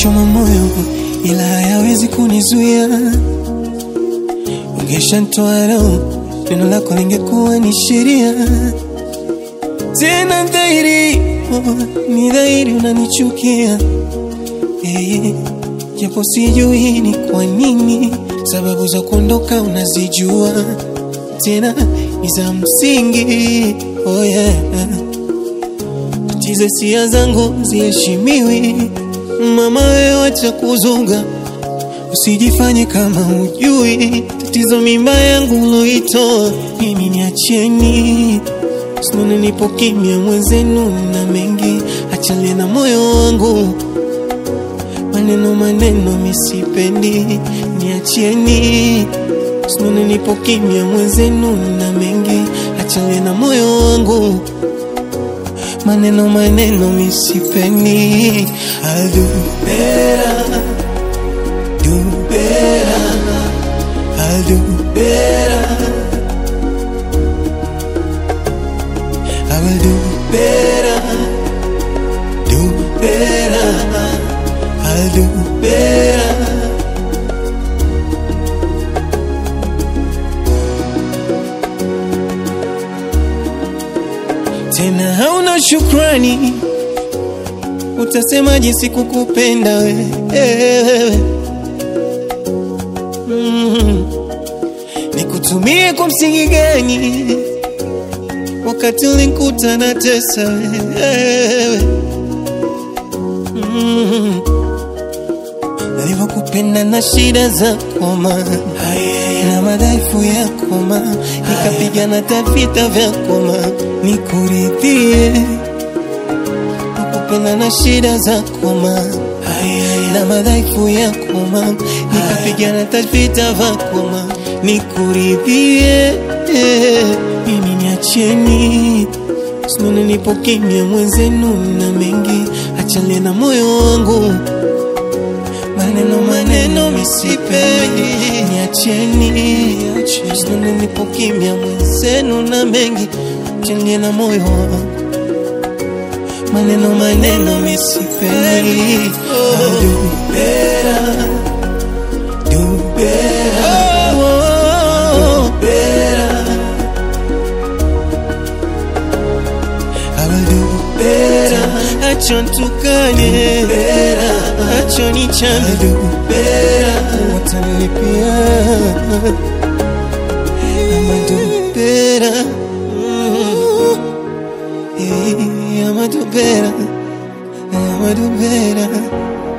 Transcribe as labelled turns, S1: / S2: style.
S1: yananichoma moyo, ila hayawezi kunizuia. Ungeshanitoa roho, neno lako lingekuwa ni sheria. Tena dhahiri, oh, ni dhahiri unanichukia eh, japo sijui ni kwa nini. Sababu za kuondoka unazijua, tena ni za msingi. Oh yeah. Tatizo hisia zangu ziheshimiwi, mama wewe wacha kuzunga, usijifanye kama hujui tatizo. Mimba yangu uloitoa mimi, niacheni sinone, nipo kimya mwenzenu na mengi, achalie na moyo wangu maneno maneno misipendi, niacheni sinone, nipo kimya mwenzenu na mengi, achalie na moyo wangu maneno maneno misipendi. I'll do better, do better, I'll do better, I will do better, do better, I'll do better. Tena hauna shukrani, utasemaje sikukupenda wewe? Mm. Nikutumie kwa msingi gani wakati ulinikuta na tesa wewe? Mm. Nilivyokupenda na shida za koma na madhaifu ya koma, nikapigana hata vita vya koma nikuridhie. Nakupenda na shida za koma na madhaifu ya koma, nikapigana hata vita vya koma nikuridhie. Mimi niacheni, sinone, nipo kimya mwenzenu na mengi, achalie na moyo wangu maneno maneno misipendi, niacheni, sinone, nipo kimya mwenzenu na mengi, achalie na moyo wangu maneno maneno misipendi. I'll do better, do better, do better. I will do better. Acha nitukane, acha nichane, do better. Watanilipia, I'ma do better. Mm. Yeah, I'ma do better. I'ma do better.